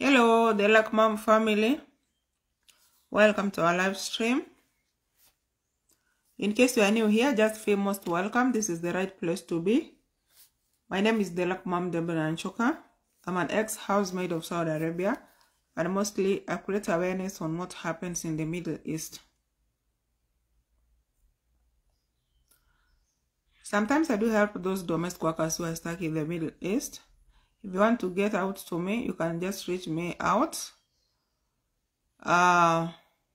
Hello, the Luck Mom family. Welcome to our live stream. In case you are new here, just feel most welcome. This is the right place to be. My name is the Luck Mom Deborah Anchoka. I'm an ex-housemaid of Saudi Arabia, and mostly I create awareness on what happens in the Middle East. Sometimes I do help those domestic workers who are stuck in the Middle East. If you want to get out to me, you can just reach me out. Uh,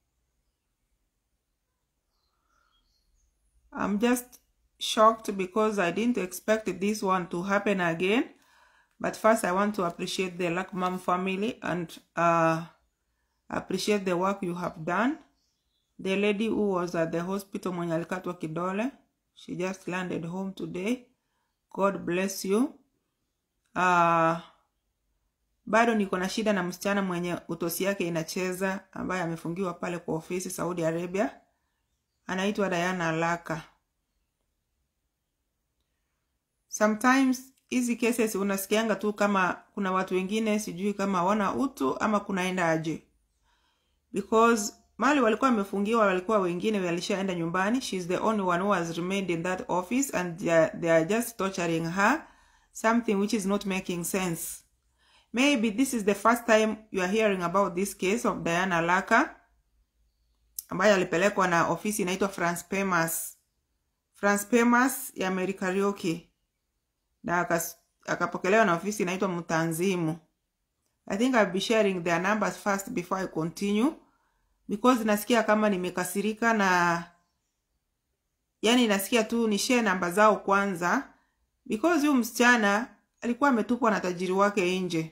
I'm just shocked because I didn't expect this one to happen again. But first, I want to appreciate the Luck Mom family and uh, appreciate the work you have done. The lady who was at the hospital mwenye alikatwa kidole, she just landed home today. God bless you. Uh, bado niko na shida na msichana mwenye utosi yake inacheza ambaye amefungiwa pale kwa ofisi Saudi Arabia. Anaitwa Diana Laka. Sometimes hizi cases unasikianga tu kama kuna watu wengine sijui kama wana utu ama kunaenda aje, because mali walikuwa wamefungiwa, walikuwa wengine walishaenda nyumbani. She's the only one who has remained in that office and they are, they are just torturing her something which is not making sense. Maybe this is the first time you are hearing about this case of Diana Laka ambaye alipelekwa na ofisi inaitwa France Pemas. France Pemas ya Mary Kariuki na akas- akapokelewa na ofisi inaitwa Mtanzimu. I think I'll be sharing their numbers first before I continue because nasikia kama nimekasirika na yani nasikia tu ni share namba zao kwanza because huyu msichana alikuwa ametupwa na tajiri wake nje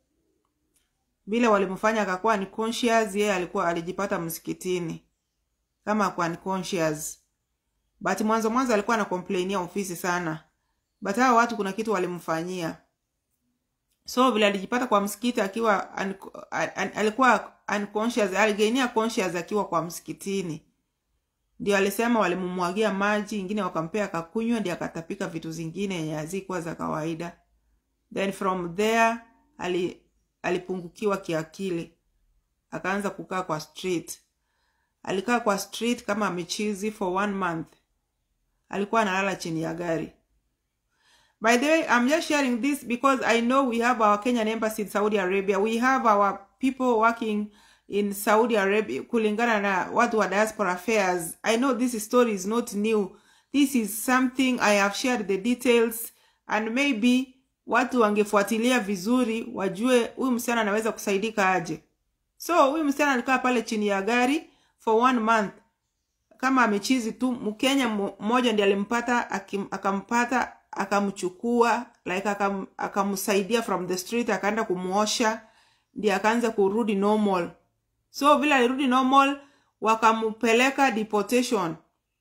vile walimfanya akakuwa unconscious yeye alikuwa alijipata msikitini kama kwa unconscious but mwanzo mwanzo alikuwa anakomplainia ofisi sana but hao watu kuna kitu walimfanyia so vile alijipata kwa msikiti akiwa un, un, alikuwa unconscious aligainia conscious akiwa kwa msikitini ndio alisema walimumwagia maji ingine wakampea akakunywa ndio akatapika vitu zingine yenye hazikuwa za kawaida then from there ali, alipungukiwa kiakili akaanza kukaa kwa street alikaa kwa street kama amechizi for one month alikuwa analala chini ya gari by the way i'm just sharing this because i know we have our kenyan embassy in saudi arabia we have our people working in saudi arabia kulingana na watu wa diaspora affairs i know this story is not new this is something i have shared the details and maybe watu wangefuatilia vizuri wajue huyu msichana anaweza kusaidika aje so huyu msichana alikaa pale chini ya gari for one month kama amechizi tu mkenya mmo- mmoja ndiye alimpata akim- akampata akamchukua like akam, akamsaidia from the street akaenda kumuosha ndiye akaanza kurudi normal so vile alirudi normal wakampeleka deportation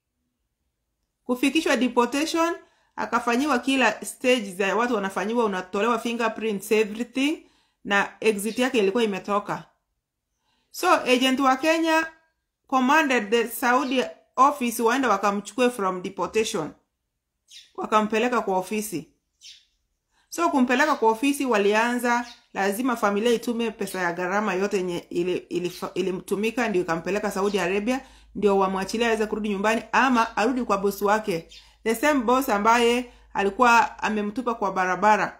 kufikishwa deportation akafanyiwa kila stage za watu wanafanyiwa unatolewa fingerprints everything na exit yake ilikuwa imetoka so agent wa kenya commanded the saudi office waende wakamchukue from deportation wakampeleka kwa ofisi so kumpeleka kwa ofisi walianza lazima familia itume pesa ya gharama yote yenye ilimtumika ili, ili, ili ndio ikampeleka saudi arabia ndio wamwachilia aweze kurudi nyumbani ama arudi kwa bosi wake the same boss ambaye alikuwa amemtupa kwa barabara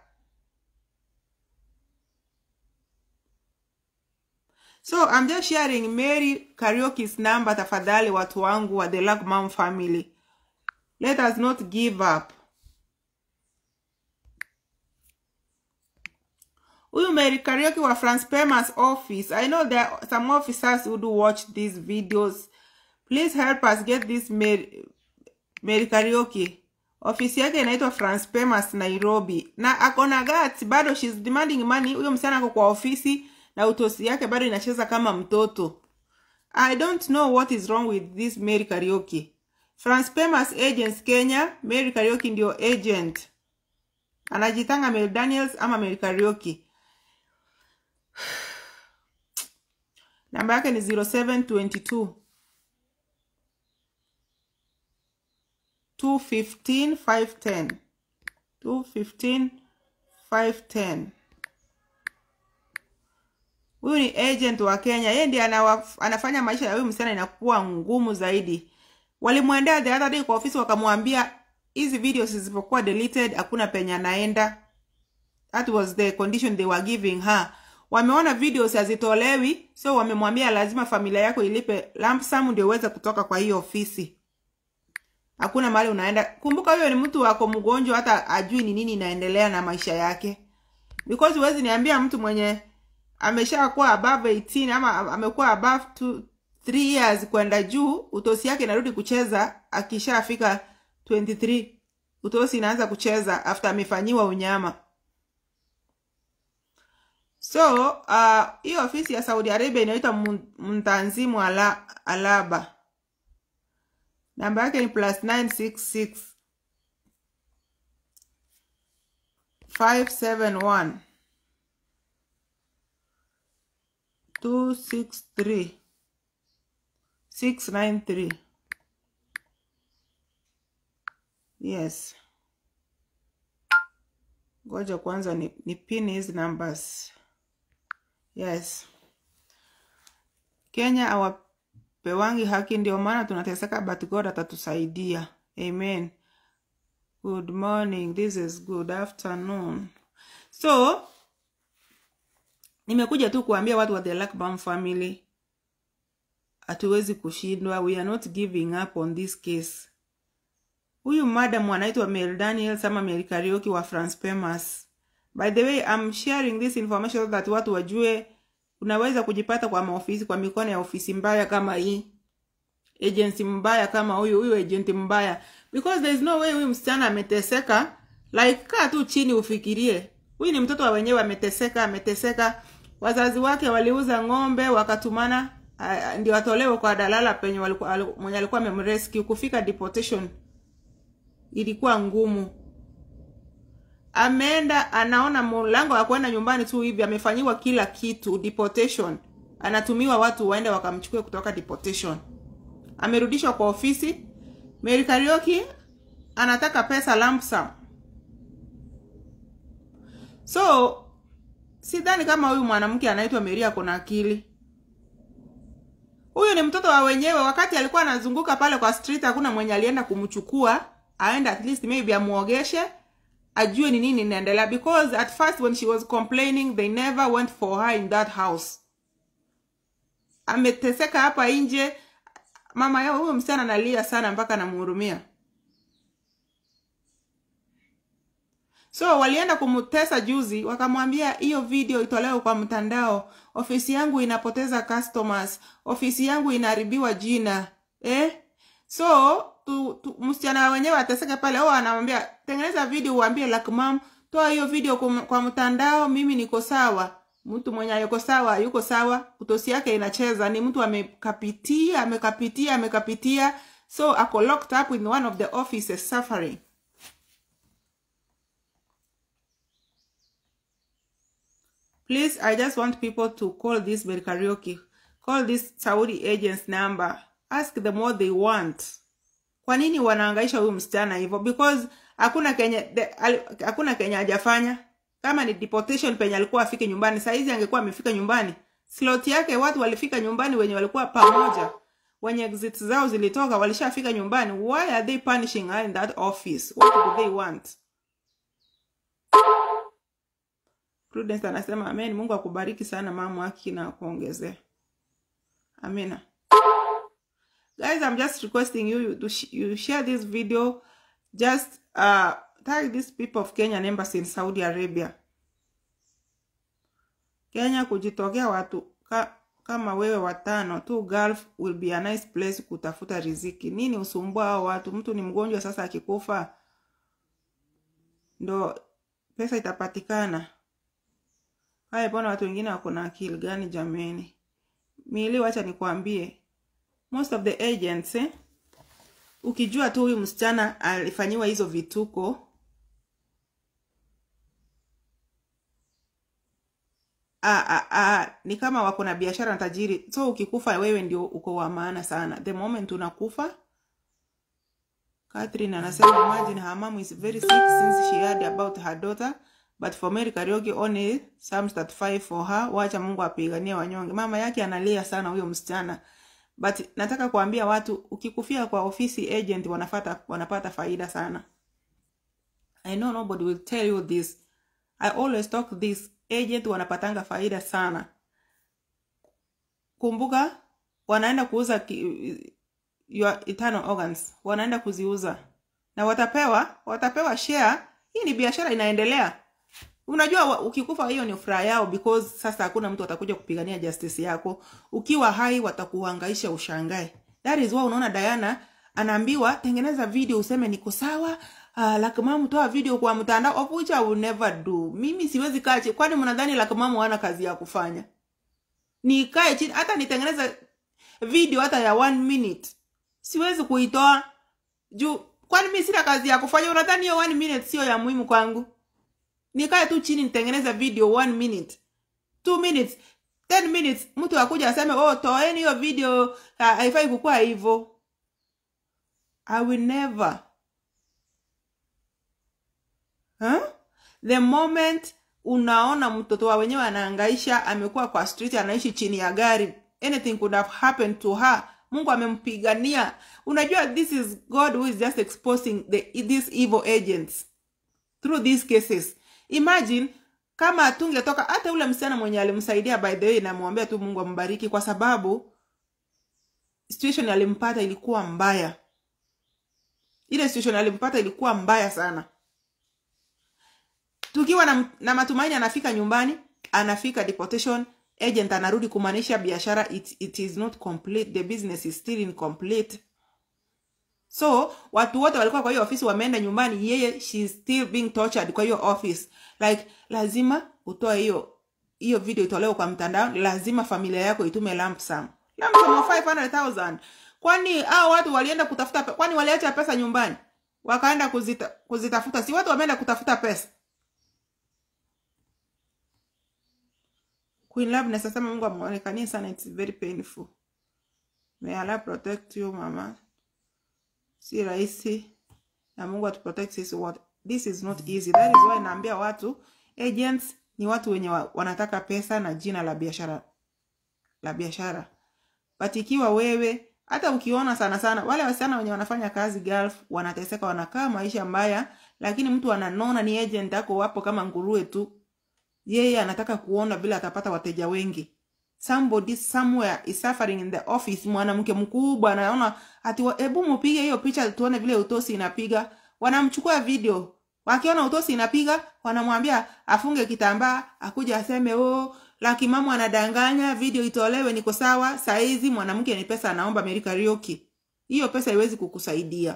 so I'm just sharing mary karaoke's number tafadhali watu wangu wa the Luck Mom family let us not give up huyu Mary Karaoke wa France Pemas office. I know there are some officers who do watch these videos. Please help us get this Mary, Mary Karaoke. Ofisi yake inaitwa France Pemas Nairobi, na ako na guts bado, she's demanding money. Huyo msichana ako kwa ofisi na utosi yake bado inacheza kama mtoto. I don't know what is wrong with this Mary Karaoke. France Pemas Agents Kenya, Mary Karaoke ndio agent, anajitanga Mary Daniels ama Mary Karaoke. namba yake ni 0722 215 510 215 510 huyu ni agent wa Kenya, yeye ndiye anawa, anafanya maisha ya huyu msichana inakuwa ngumu zaidi. Walimwendea the other day kwa ofisi, wakamwambia hizi videos zisipokuwa deleted hakuna penye anaenda. That was the condition they were giving her. Wameona videos hazitolewi, so wamemwambia lazima familia yako ilipe lump sum ndio uweze kutoka kwa hiyo ofisi. Hakuna mahali unaenda. Kumbuka huyo ni mtu wako mgonjwa, hata ajui ni nini inaendelea na maisha yake, because huwezi niambia mtu mwenye ameshakuwa above 18 ama amekuwa above 2 3 years kwenda juu, utosi yake inarudi kucheza akishafika 23. Utosi inaanza kucheza after amefanyiwa unyama. So uh, hiyo ofisi ya Saudi Arabia inaitwa Mtanzimu ala, Alaba. Namba yake ni plus 966 571 263 693. Yes. Ngoja kwanza ni, ni pin hizi numbers. Yes. Kenya hawapewangi haki, ndio maana tunateseka, but God atatusaidia. Amen. Good morning. This is good afternoon. So nimekuja tu kuambia watu wa the Lakbam family, hatuwezi kushindwa. We are not giving up on this case. Huyu madam anaitwa Mary Daniels ama Mary Karaoke wa France Famous. By the way, I'm sharing this information so that watu wajue unaweza kujipata kwa maofisi kwa mikono ya ofisi mbaya kama hii. Agency mbaya kama huyu, huyu agent mbaya. Because there is no way huyu msichana ameteseka. Like kaa tu chini ufikirie. Huyu ni mtoto wa wenyewe ameteseka, ameteseka. Wazazi wake waliuza ng'ombe wakatumana uh, ndio atolewe kwa dalala penye walikuwa mwenye alikuwa amemrescue kufika deportation ilikuwa ngumu. Ameenda anaona mlango wa kwenda nyumbani tu hivi, amefanyiwa kila kitu deportation, anatumiwa watu waende wakamchukue kutoka deportation. Amerudishwa kwa ofisi. Mary Karaoke anataka pesa lump sum. So sidhani kama huyu mwanamke anaitwa Mary ako na akili. Huyu ni mtoto wa wenyewe. Wakati alikuwa anazunguka pale kwa street, hakuna mwenye alienda kumchukua aende at least maybe amuogeshe ajue ni nini inaendelea, because at first when she was complaining they never went for her in that house. Ameteseka hapa nje, mama yao huyo msichana analia sana mpaka anamhurumia. So walienda kumtesa juzi, wakamwambia hiyo video itolewe kwa mtandao, ofisi yangu inapoteza customers, ofisi yangu inaharibiwa jina eh? So tu, tu, msichana wenyewe ateseke pale. Oh, anamwambia tengeneza video uambie like mom, toa hiyo video kum, kwa mtandao, mimi niko sawa. Mtu mwenye yuko sawa, yuko sawa, utosi yake inacheza, ni mtu amekapitia, amekapitia, amekapitia, so ako locked up in one of the offices suffering. Please, I just want people to call this Mary Karaoke, call this Saudi agent's number, ask them what they want. Kwa nini wanaangaisha huyu msichana hivyo? Because hakuna Kenya the, al, hakuna Kenya hajafanya. Kama ni deportation penye alikuwa afike nyumbani, saa hizi angekuwa amefika nyumbani. Slot yake watu walifika nyumbani wenye walikuwa pamoja. Wenye exit zao zilitoka walishafika nyumbani. Why are they punishing her in that office? What do they want? Prudence anasema amen. Mungu akubariki sana mama haki na kuongezea. Amina. Guys, I'm just requesting you to sh you share this video. Just uh, tag these people of Kenyan embassy in Saudi Arabia. Kenya kujitokea watu ka, kama wewe watano tu Gulf will be a nice place kutafuta riziki. Nini usumbua hao watu? Mtu ni mgonjwa sasa, akikufa ndo pesa itapatikana. Haya, mbona watu wengine wako na akili gani jameni? Mili, wacha nikwambie most of the agents eh, ukijua tu huyu msichana alifanyiwa hizo vituko ah, ah, ah, ni kama wako na biashara na tajiri, so ukikufa wewe ndio uko wa maana sana. The moment unakufa, Catherine anasema imagine her mom is very sick since she heard about her daughter but for Mary Kariuki only Psalms 35 for her wacha Mungu apiganie wanyonge mama yake analia sana huyo msichana but nataka kuambia watu ukikufia kwa ofisi agent wanafata, wanapata faida sana I know nobody will tell you this I always talk this agent wanapatanga faida sana kumbuka wanaenda kuuza ki, your internal organs wanaenda kuziuza na watapewa watapewa share hii ni biashara inaendelea unajua wa- ukikufa hiyo ni furaha yao because sasa hakuna mtu atakuja kupigania justice yako ukiwa hai watakuhangaisha ushangae that is why unaona Diana anaambiwa tengeneza video useme niko sawa Uh, Lakmamu toa video kwa mtandao of which I will never do. Mimi siwezi kaa chini. Kwani mnadhani Lakmamu hana kazi ya kufanya? Nikae chini hata nitengeneze video hata ya one minute siwezi kuitoa juu kwani mi sina kazi ya kufanya unadhani hiyo one minute sio ya muhimu kwangu nikae tu chini nitengeneze video one minute two minutes ten minutes mtu akuja aseme oh toeni hiyo video ha- haifai kukuwa hivyo i will never huh? the moment unaona mtoto wa wenyewe anaangaisha amekuwa kwa street anaishi chini ya gari anything could have happened to her mungu amempigania unajua this is god who is just exposing the, these evil agents through these cases imagine kama atungetoka hata ule msichana mwenye alimsaidia by the way namwombea tu mungu ambariki kwa sababu situation alimpata ilikuwa mbaya ile situation alimpata ilikuwa mbaya sana tukiwa na, na matumaini anafika nyumbani anafika deportation agent anarudi kumaanisha biashara it, it is not complete the business is still incomplete so watu wote walikuwa kwa hiyo ofisi wameenda nyumbani yeye she is still being tortured kwa hiyo office like lazima utoe hiyo hiyo video itolewe kwa mtandao lazima familia yako itume lump sum lump sum of 500000 kwani hao watu walienda kutafuta pe- kwani waliacha pesa nyumbani wakaenda kuzita, kuzitafuta si watu wameenda kutafuta pesa Queen Loveness asema Mungu amuonekanie sana it's very painful. May Allah protect you mama. Si rahisi na Mungu atuprotect sisi wote. This is not easy. That is why naambia watu agents ni watu wenye wa, wanataka pesa na jina la biashara la biashara. But ikiwa wewe hata ukiona sana sana wale wasichana wenye wanafanya kazi Gulf wanateseka, wanakaa maisha mbaya, lakini mtu ananona ni agent ako wapo kama nguruwe tu yeye anataka kuona vile atapata wateja wengi somebody somewhere is suffering in the office mwanamke mkubwa anaona ati wa- hebu mupige hiyo picha tuone vile utosi inapiga wanamchukua video wakiona utosi inapiga wanamwambia afunge kitambaa akuja aseme oh laki mama anadanganya video itolewe niko sawa saizi mwanamke ni pesa anaomba Mary Kariuki hiyo pesa haiwezi kukusaidia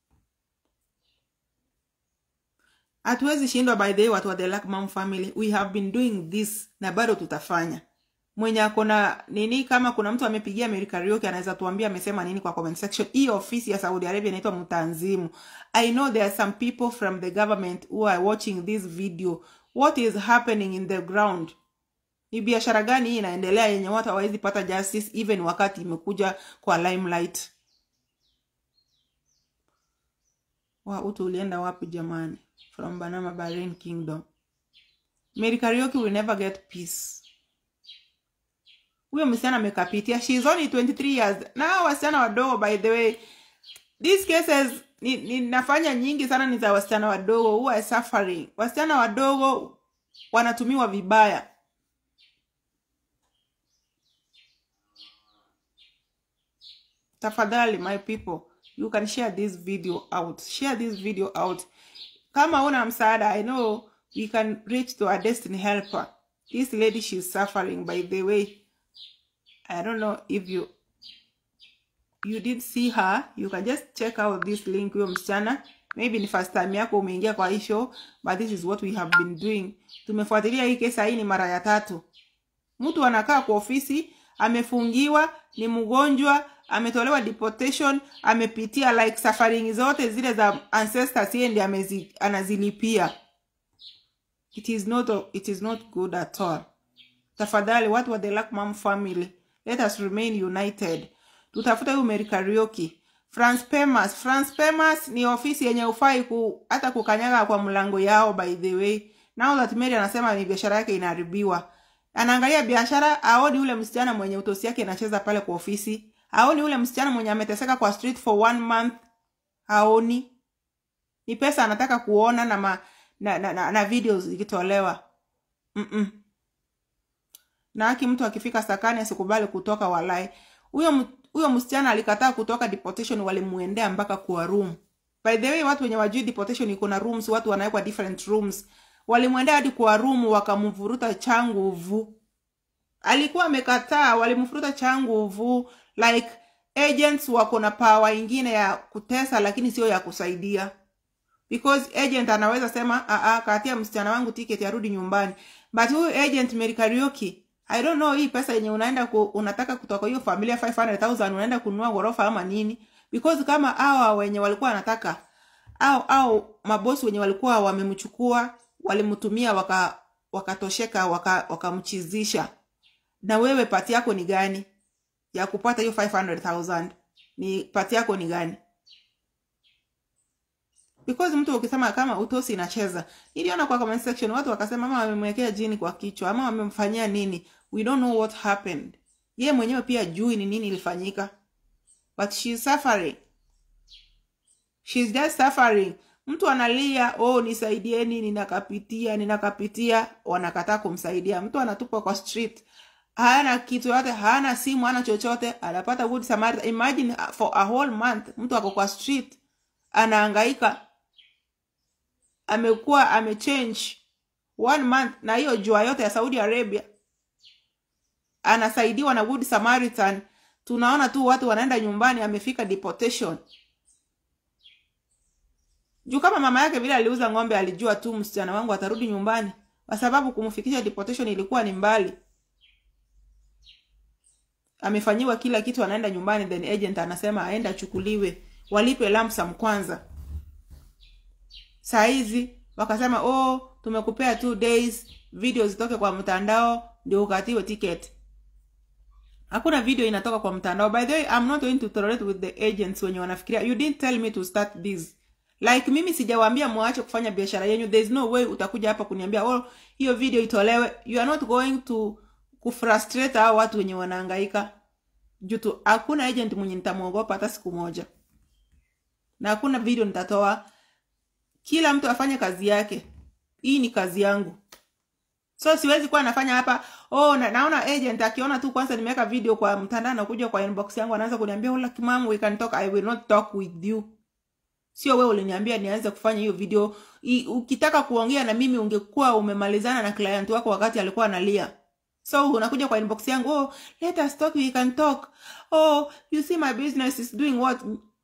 hatuwezi shindwa by the way watu wa the Black Mom family we have been doing this na bado tutafanya mwenye akona nini kama kuna mtu amepigia Mary Kariuki anaweza tuambia amesema nini kwa comment section hii ofisi ya Saudi Arabia inaitwa Mtanzimu I know there are some people from the government who are watching this video what is happening in the ground ni biashara gani hii inaendelea yenye watu hawawezi pata justice even wakati imekuja kwa limelight wa utu ulienda wapi jamani from Banama Bahrain Kingdom Mary Kariuki will never get peace huyo msichana amekapitia she is only 23 years na hao wasichana wadogo by the way these cases ni- ninafanya nyingi sana ni za wasichana wadogo who are suffering wasichana wadogo wanatumiwa vibaya tafadhali my people you can share this video out share this video out kama una msaada i know we can reach to a destiny helper this lady she's suffering by the way i don't know if you you did see her you can just check out this link huyo msichana maybe ni first time yako umeingia kwa hii show but this is what we have been doing tumefuatilia hii kesa hii ni mara ya tatu mtu anakaa kwa ofisi amefungiwa ni mgonjwa ametolewa deportation amepitia like safari zote zile za ancestors yeye ndiye amezi- anazilipia it is not it is not good at all tafadhali watu wa the Black Mom family let us remain united tutafuta huyu Mary Kariuki France Pemas France Pemas ni ofisi yenye ufai ku, hata kukanyaga kwa mlango yao by the way now that Mary anasema ni biashara yake inaharibiwa anaangalia biashara aoni ule msichana mwenye utosi yake inacheza pale kwa ofisi aoni ule msichana mwenye ameteseka kwa street for one month haoni ni pesa anataka kuona na, ma, na, na, na, na videos ikitolewa Mm-mm. na haki mtu akifika sakani asikubali kutoka walai huyo m- huyo msichana alikataa kutoka deportation walimuendea mpaka kwa room by the way watu wenye wajui deportation iko na rooms watu wanawekwa different rooms walimwendea hadi kwa room wakamvuruta changuvu alikuwa amekataa walimfuruta changuvu like agents wako na power ingine ya kutesa lakini sio ya kusaidia because agent anaweza sema aa katia msichana wangu ticket arudi nyumbani but huyu agent Mary Kariuki I don't know hii pesa yenye unaenda ku, unataka kutoka hiyo familia 500,000 unaenda kununua ghorofa ama nini because kama hawa wenye walikuwa wanataka au au mabosi wenye walikuwa wamemchukua walimtumia waka wakatosheka waka wakamchizisha na wewe pati yako ni gani ya kupata hiyo 500,000 ni pati yako ni gani because mtu ukisema kama utosi inacheza niliona kwa comment section watu wakasema ama wamemwekea jini kwa kichwa ama wamemfanyia nini we don't know what happened ye mwenyewe pia jui ni nini ilifanyika but she's suffering she's just suffering mtu analia oh nisaidieni ninakapitia ninakapitia wanakataa kumsaidia mtu anatupwa kwa street hana kitu yote hana simu hana chochote anapata good samaritan imagine uh, for a whole month mtu ako kwa street anaangaika amekuwa amechange one month na hiyo jua yote ya saudi arabia anasaidiwa na good samaritan tunaona tu watu wanaenda nyumbani amefika deportation juu kama mama yake vile aliuza ng'ombe alijua tu msichana wangu atarudi nyumbani kwa sababu kumfikisha deportation ilikuwa ni mbali amefanyiwa kila kitu anaenda nyumbani then agent anasema aende achukuliwe walipe lamsam kwanza saa hizi wakasema oh tumekupea two days video zitoke kwa mtandao ndio ukatiwe ticket hakuna video inatoka kwa mtandao by the way i'm not going to tolerate with the agents wenye wanafikiria you didn't tell me to start this like mimi sijawaambia mwache kufanya biashara yenyu there is no way utakuja hapa kuniambia oh hiyo video itolewe you are not going to kufrustrate hao watu wenye wanahangaika juu tu hakuna agent mwenye nitamwogopa hata siku moja na hakuna video nitatoa kila mtu afanye kazi yake hii ni kazi yangu so siwezi kuwa nafanya hapa oh na, naona agent akiona tu kwanza nimeweka video kwa mtandao nakuja kwa inbox yangu anaanza kuniambia hola kimam we can talk i will not talk with you sio wewe uliniambia nianze kufanya hiyo video I, ukitaka kuongea na mimi ungekuwa umemalizana na client wako wakati alikuwa analia so unakuja kwa inbox yangu oh let us talk we can talk oh you see my business is doing what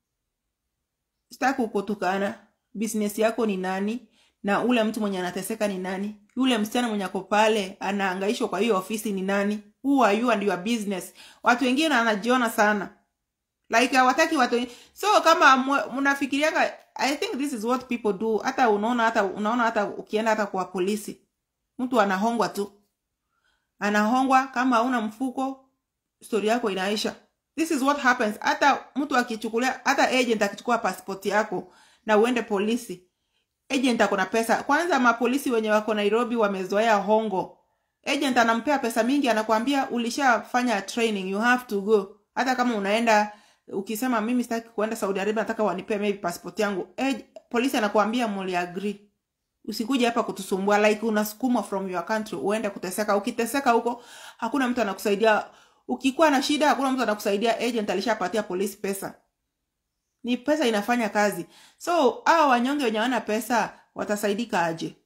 sitaki kukutukana business yako ni nani na ule mtu mwenye anateseka ni nani yule msichana mwenye ako pale anaangaishwa kwa hiyo ofisi ni nani who are you and your business watu wengine wanajiona sana like hawataki watu so kama mnafikirianga i think this is what people do hata unaona hata unaona hata ukienda hata kwa polisi mtu anahongwa tu anahongwa kama hauna mfuko stori yako inaisha this is what happens hata mtu akichukulia hata agent akichukua passport yako na uende polisi agent ako na pesa kwanza mapolisi wenye wako nairobi wamezoea hongo agent anampea pesa mingi anakwambia ulishafanya training you have to go hata kama unaenda ukisema mimi sitaki kuenda saudi arabia nataka wanipee maybe passport yangu Ag- polisi anakuambia muli agree usikuja hapa kutusumbua like unasukumwa from your country uende kuteseka ukiteseka huko hakuna mtu anakusaidia ukikuwa na shida hakuna mtu anakusaidia agent alishapatia polisi pesa ni pesa inafanya kazi so hao wanyonge wenye wana pesa watasaidika aje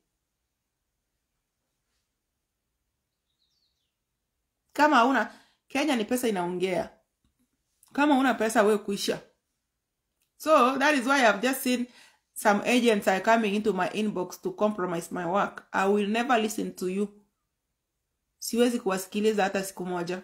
kama hauna kenya ni pesa inaongea kama una pesa we kuisha so that is why i've just seen some agents are coming into my inbox to compromise my work i will never listen to you siwezi kuwasikiliza hata siku moja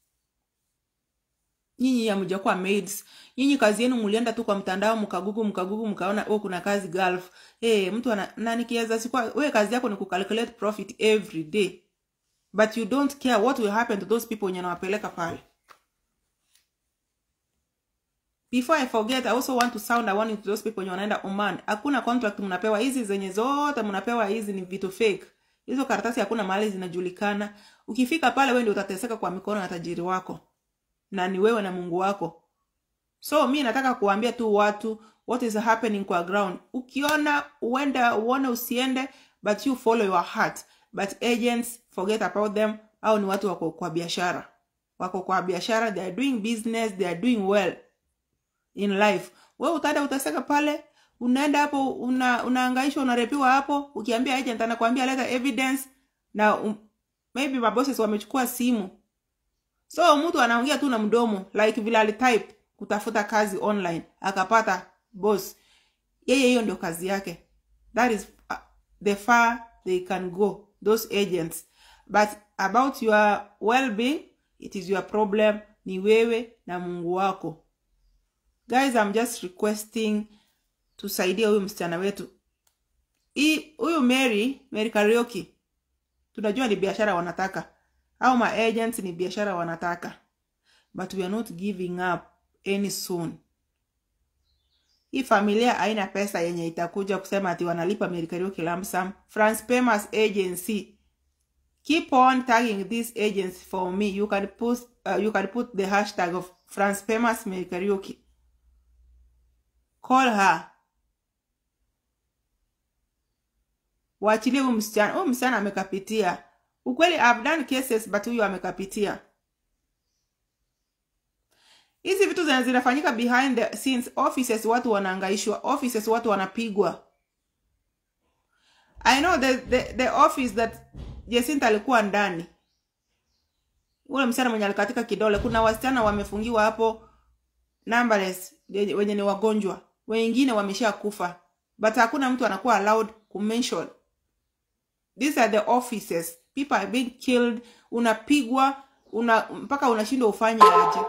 nyinyi hamjakuwa maids nyinyi kazi yenu mlienda tu kwa mtandao mkagugu mkagugu mkaona oh kuna kazi gulf hey, mtu ana na nikiweza sikuwa we kazi yako ni kucalculate profit every day but you don't care what will happen to those people wenye nawapeleka pale before i forget i also want to sound a warning to those people wenye wanaenda oman hakuna contract mnapewa hizi zenye zote mnapewa hizi ni vitu fake hizo karatasi hakuna mahali zinajulikana ukifika pale wewe ndio utateseka kwa mikono ya tajiri wako na ni wewe na mungu wako so mi nataka kuambia tu watu what is happening kwa ground ukiona uenda uone usiende but you follow your heart but agents forget about them au ni watu wako kwa biashara wako kwa biashara they are doing business they are doing well in life we utaenda utaseka pale unaenda hapo una, unaangaishwa unarepiwa hapo ukiambia agent anakuambia leta evidence na um, maybe mabosses wamechukua simu so mtu anaongea tu na mdomo like vile alitype kutafuta kazi online akapata boss yeye hiyo ndio kazi yake that is uh, the far they can go those agents but about your well-being it is your problem ni wewe na mungu wako guys i'm just requesting tusaidie huyu msichana wetu hii huyu mary mary karaoke tunajua ni biashara wanataka au ma agents ni biashara wanataka but we are not giving up any soon hii familia haina pesa yenye itakuja kusema ati wanalipa Mary Kariuki lump sum. France Famous Agency keep on tagging this agency for me you can put uh, you can put the hashtag of France Famous Mary Kariuki call her waachilie huyu msichana huyu msichana amekapitia ukweli I've done cases but huyu amekapitia hizi vitu zina zinafanyika behind the scenes offices watu wanaangaishwa offices watu wanapigwa i know the, the, the office that Jacinta alikuwa ndani ule msichana mwenye alikatika kidole kuna wasichana wamefungiwa hapo numberless wenye ni wagonjwa wengine wamesha kufa but hakuna mtu anakuwa allowed kumention these are the offices people are being killed unapigwa una mpaka unashindwa ufanye aje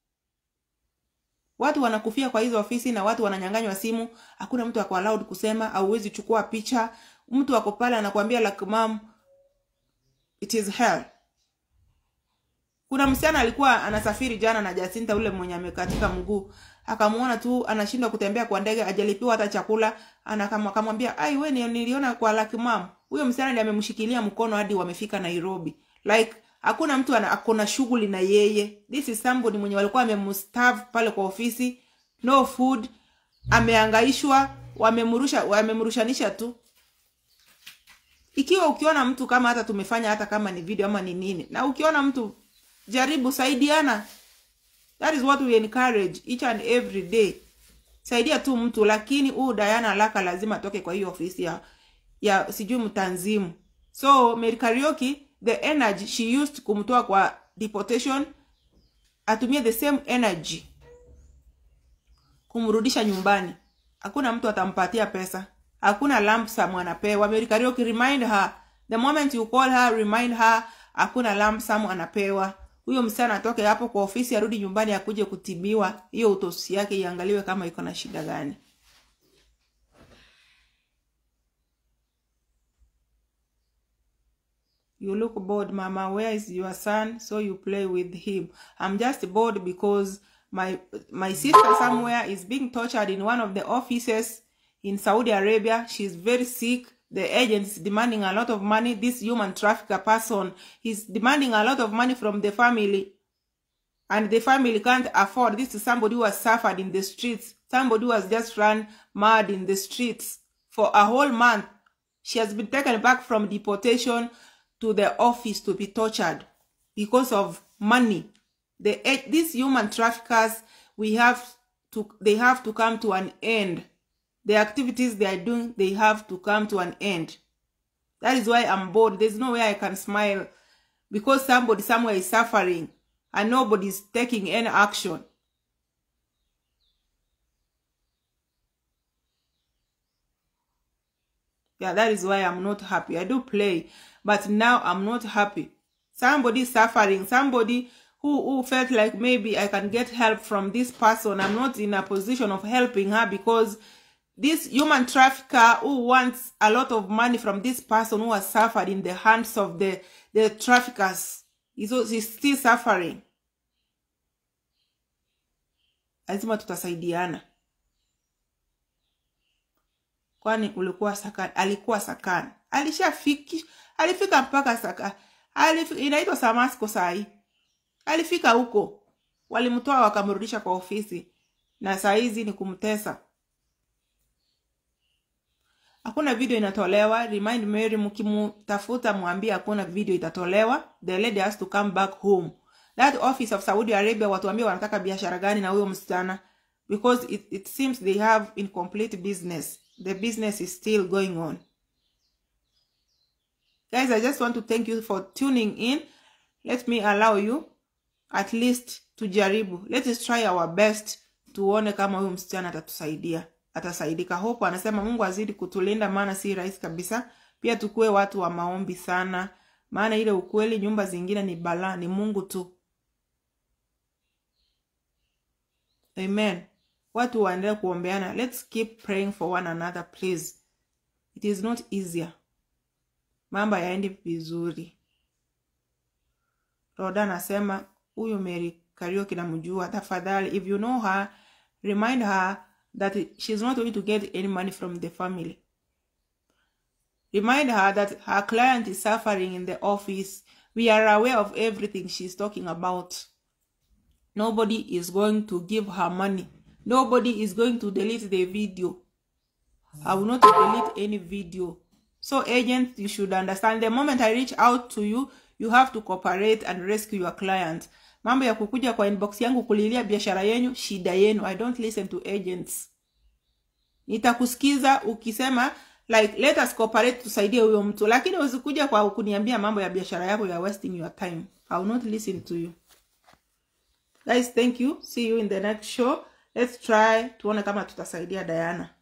watu wanakufia kwa hizo ofisi na watu wananyanganywa simu hakuna mtu ako allowed kusema au huwezi chukua picha mtu ako pale anakuambia like mom it is hell kuna msichana alikuwa anasafiri jana na Jacinta ule mwenye amekatika mguu akamuona tu anashindwa kutembea kwa ndege ajalipiwa hata chakula anakamwambia ai we niliona kwa like mom huyo msichana ndiye amemshikilia mkono hadi wamefika Nairobi like hakuna mtu akona shughuli na yeye this is somebody mwenye walikuwa wamemstav pale kwa ofisi no food ameangaishwa wamemrusha wamemrushanisha tu ikiwa ukiona mtu kama hata tumefanya hata kama ni video ama ni nini na ukiona mtu jaribu saidiana that is what we encourage each and every day saidia tu mtu lakini huu Diana Laka lazima atoke kwa hiyo ofisi ya ya sijui mtanzimu so Mary Kariuki the energy she used kumtoa kwa deportation atumie the same energy kumrudisha nyumbani hakuna mtu atampatia pesa hakuna lump sum anapewa Mary Kariuki remind her the moment you call her remind her hakuna lump sum anapewa huyo msichana atoke hapo kwa ofisi arudi nyumbani akuje kutibiwa hiyo utosi yake iangaliwe kama iko na shida gani You look bored, Mama. Where is your son? So you play with him. I'm just bored because my my sister somewhere is being tortured in one of the offices in Saudi Arabia. She's very sick. The agent is demanding a lot of money. This human trafficker person is demanding a lot of money from the family. And the family can't afford. This is somebody who has suffered in the streets. Somebody who has just run mad in the streets for a whole month. She has been taken back from deportation to the office to be tortured because of money. The these human traffickers, we have to they have to come to an end. The activities they are doing, they have to come to an end. That is why I'm bored. There's no way I can smile because somebody somewhere is suffering and nobody is taking any action. Yeah, that is why I'm not happy. I do play, but now I'm not happy. Somebody suffering, somebody who, who felt like maybe I can get help from this person. I'm not in a position of helping her because this human trafficker who wants a lot of money from this person who has suffered in the hands of the, the traffickers is, is still suffering. lazima tutasaidiana kwani ulikuwa sakani alikuwa sakani alishafiki alifika mpaka saka alif, inaitwa samasko sahii alifika huko walimtoa wakamrudisha kwa ofisi na saa hizi ni kumtesa hakuna video inatolewa remind mary mkimtafuta mwambie hakuna video itatolewa the lady has to come back home that office of saudi arabia watuambie wanataka biashara gani na huyo msichana because it, it seems they have incomplete business the business is still going on guys i just want to thank you for tuning in let me allow you at least tujaribu let us try our best tuone kama huyu msichana atatusaidia atasaidika hope anasema mungu azidi kutulinda maana si rahisi kabisa pia tukuwe watu wa maombi sana maana ile ukweli nyumba zingine ni balaa ni mungu tu amen watu waendelee kuombeana let's keep praying for one another please it is not easier mambo yaendi vizuri roda anasema huyu mary karioki namjua tafadhali if you know her remind her that she's not going to get any money from the family remind her that her client is suffering in the office we are aware of everything she's talking about nobody is going to give her money nobody is going to delete the video i will not delete any video so agents you should understand the moment i reach out to you you have to cooperate and rescue your client mambo ya kukuja kwa inbox yangu kulilia biashara yenyu shida yenu i don't listen to agents nitakusikiza ukisema like let us cooperate tusaidie huyo mtu lakini usikuja kwa kuniambia mambo ya biashara yako ya wasting your time i will not listen to you guys thank you see you in the next show let's try tuone kama tutasaidia diana